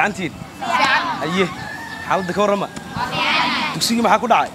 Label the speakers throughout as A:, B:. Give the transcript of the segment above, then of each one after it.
A: antiin aye xaaladda ka warrama dugsigii maxaa ku dhacay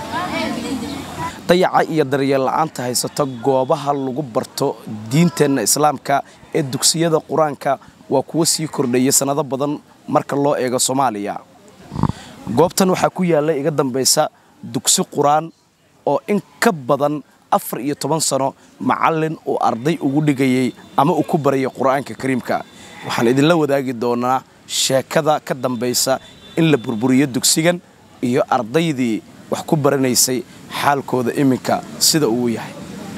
A: dayaca iyo daryeel la'aanta haysata goobaha lagu barto diinteenna islaamka ee dugsiyada qur-aanka waa kuwo sii kordhaya sannado badan marka loo eego soomaaliya goobtan waxaa ku yaalla iga dambaysa dugsi qur-aan oo in ka badan afar iyo toban sano macallin uu arday ugu dhigayay ama uu ku barayay qur-aanka kariimka waxaan idinla wadaagi doonaa sheekada ka dambaysa in la burburiyo dugsigan iyo ardaydii wax ku baranaysay xaalkooda iminka sida uu yahay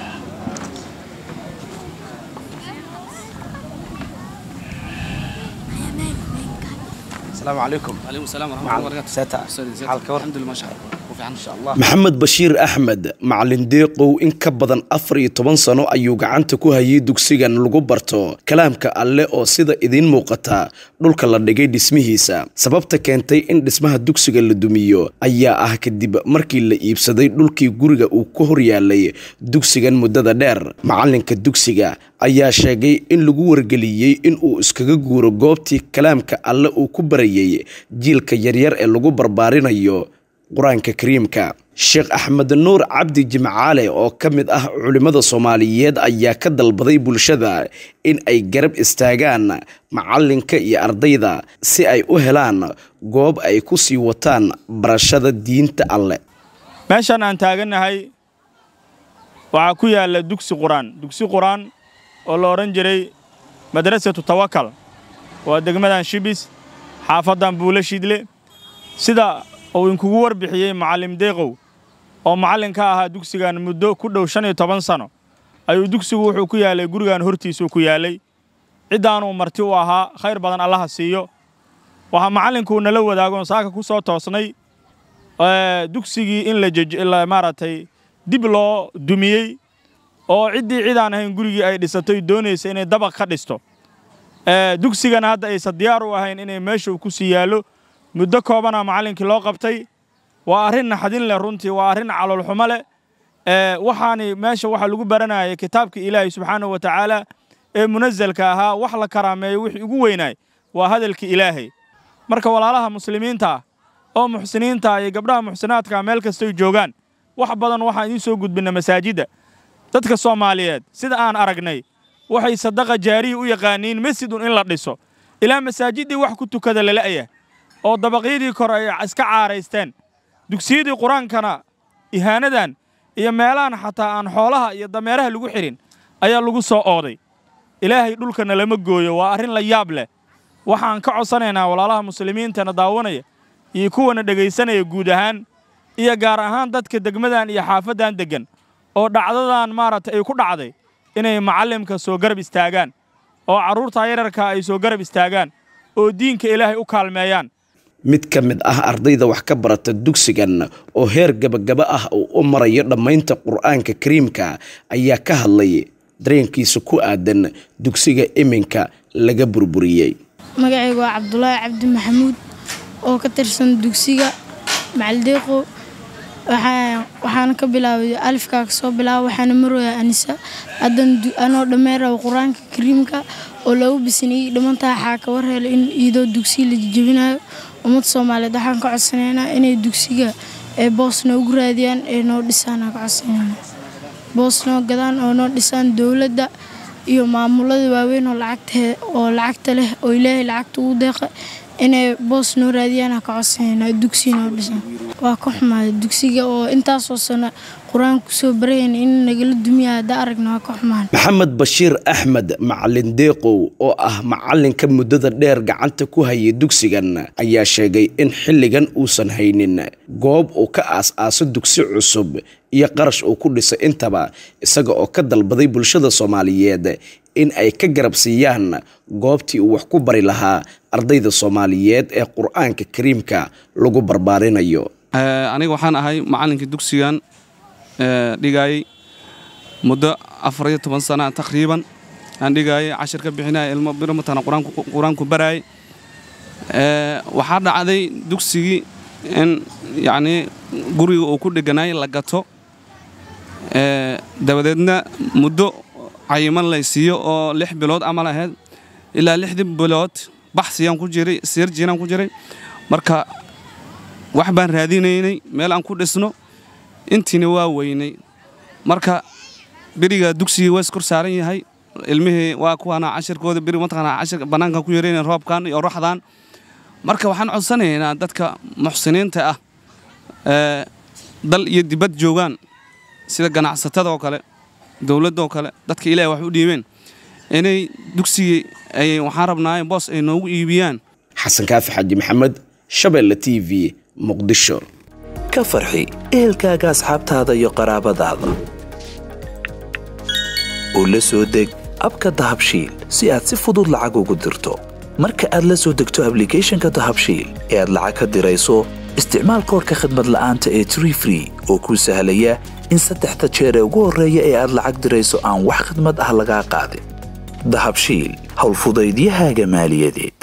A: السلام عليكم
B: عليكم السلام ورحمة
A: معلم.
B: الله وبركاته
A: ساتا.
B: أستاذ زيد.
A: حالك ورحمة.
B: الحمد لله ما شاء الله وفي عنا إن شاء الله
A: maxamed bashiir axmed macalin deeqow in ka badan afar iyo toban sano ayuu gacanta ku hayay dugsigan lagu barto kalaamka alle oo sida idiin muuqata dhulka la dhigay dhismihiisa sababta keentay in dhismaha dugsiga la dumiyo ayaa ah kadib markii la iibsaday dhulkii guriga uu ku hor yaalay dugsigan muddada dheer macalinka dugsiga ayaa sheegay in lagu wargeliyey in uu iskaga guuro goobtii kalaamka alle uu ku barayay jiilka yaryar ee lagu barbaarinayo qur-aanka kariimka sheekh axmed nuur cabdi jimcaale oo ka mid ah culimmada soomaaliyeed ayaa ka dalbaday bulshada in ay garab istaagaan macalinka iyo ardayda si ay u helaan goob ay ku sii wataan barashada diinta alle
C: meeshan aan taagannahay waxaa ku yaalla dugsi qur-aan dugsi qur-aan oo la odhan jiray madrasatu tawakal waa degmadan shibis xaafaddan buulo shidle sida uu inkugu warbixiyey macallim deeqow oo macallin ka ahaa dugsigan muddo ku dhow shan iyo toban sano ayuu dugsigu wuxuu ku yaalay gurigan hortiisuu ku yaalay ciddaanuu marti u ahaa khayr badan allaha siiyo waxaa macallinkuu nala wadaagoon saaka ku soo toosnay ee, dugsigii in la jej- la maaragtay dib loo dumiyey oo ciddii cid aan ahayn gurigii ay dhisatay doonaysa inay dabaq ka dhisto ee, dugsigana hadda aysan diyaar u ahayn inay meesha uu ku sii yaallo muddo koobana macallinkii loo qabtay waa arrin naxdin leh runtii waa arrin caloolxumo leh ee, waxaani meesha waxaa lagu baranayay kitaabka ilaahay subxaanahu wa tacaala ee munazalka ahaa wax la karaameeyo wixii ugu weynaay waa hadalka ilaahay marka walaalaha muslimiinta ah oo muxsiniinta ah iyo gabdhaha muxsinaadka ah meel kastoy joogaan wax badan waxaan idiin soo gudbinna masaajidda dadka soomaaliyeed sida aan aragnay waxay sadaqa jaariya u yaqaaniin masjidun in la dhiso ilaa masaajiddii wax ku tukada lala'ya oo dabaqyadii kore ay iska caaraysteen dugsiyadii qur-aankana ihaanadan iyo meelahan xataa aan xoolaha iyo dameeraha lagu xihin ayaa lagu soo ooday ilaahay dhulkana lama gooyo waa arrin la yaab leh waxaan ka codsanaynaa walaalaha muslimiintana daawanaya iyo kuwana dhegaysanaya guud ahaan iyo gaar ahaan dadka degmadan iyo xaafaddan deggan oo dhacdadan maaragtay ay ku dhacday inay macallimka soo garab istaagaan oo carruurta yararka ay soo garab istaagaan oo diinka ilaahay u kaalmeeyaan
A: mid ka mid ah ardayda wax ka barata dugsigan oo heer gabagaba ah uu u marayo dhammaynta qur-aanka kariimka ayaa ka hadlay dareenkiisa ku aadan dugsiga iminka laga burburiyey
D: magacaygu waa cabdulaahi cabdi maxamuud oo ka tirsan dugsiga macaldeeqo waxaa- waxaana ka bilaabay alifkaa kasoo bilaaba waxaana marooya anisa haddan du- anoo dhammeeraw qur-aanka kariimka oo lagu bisinayey dhimantaa waxaa ka war helay in iidoo dugsiga la jejebinayo ummadda soomaaliyeed waxaan ka codsanaynaa inay dugsiga ee boos noogu raadiyaan ee noo dhisaan aan ka codsanayna boos noo gadaan oo noo dhisaan dowladda iyo maamulada waaweyn oo lacagta oo lacagta leh oo ilaahay lacagta ugu deeqa inay boos noo raadiyaan aan ka codsanayna dugsi noo dhisan waa ka xumaaday dugsiga oo intaasoo sano qur-aan kusoo barayan in nagala dumiya hadda aragna waa ka xumaan
A: maxamed bashiir axmed macalin deeqow oo ah macalinka muddada dheer gacanta ku hayay dugsigan ayaa sheegay in xilligan uusan haynin goob uu ka aas-aaso dugsi cusub iyo qarash uu ku dhisay intaba isaga oo ka dalbaday bulshada soomaaliyeed in ay ka garab siiyaan goobtii uu wax ku bari lahaa ardayda soomaaliyeed ee qur-aanka kariimka lagu barbaarinayo
B: Ee, aniga waxaan ahay macallinkii dugsigan ee, dhigayay muddo afar iyo toban sana taqriiban aan dhigayay cashir ka bixinaya ilmo biro matana qur-aanku qur-aanku barayay Ee, waxaa dhacday dugsigii in yacnii guriga uu ku dheganaay la gato Ee, dabadeedna muddo cayiman lay siiyo oo lix bilood amal ahayd ilaa lixdii bilood baxsiyaan ku jiray sirjinaan ku jiray marka wax baan raadinaynay meel aan ku dhisno intiina waa weynay marka beriga dugsigii waa iskor saaran yahay ilmihii waa kuwaana cashirkooda beri mataqaanaa cashir bannaankan ku yarayna roobkan iyo oraxdan marka waxaan codsanaynaa dadka muxsiniinta ah ee dal iyo dibad joogaan sida ganacsatada oo kale dowladda oo kale dadka ilaahay wax u dhiibeen inay dugsigii ay waxaan rabnaa boos ay noogu iibiyaan
A: xasan kaafi xaji maxamed shabeelle t v muqdisho
E: ka farxi ehelkaaga asxaabtaada iyo qaraabadaada oo la soo deg abka dahabshiil si aad si fudud lacag ugu dirto marka aad la soo degto ablicathonka dahabshiil ee aad lacag ka dirayso isticmaal koorka khadmad la'aanta ee tree free oo kuu sahlaya in saddexda jeer ee ugu horreeya ee aad lacag dirayso aan wax khidmad ah lagaa qaadin dahabshiil howlfudaydiyahaaga maaliyadeed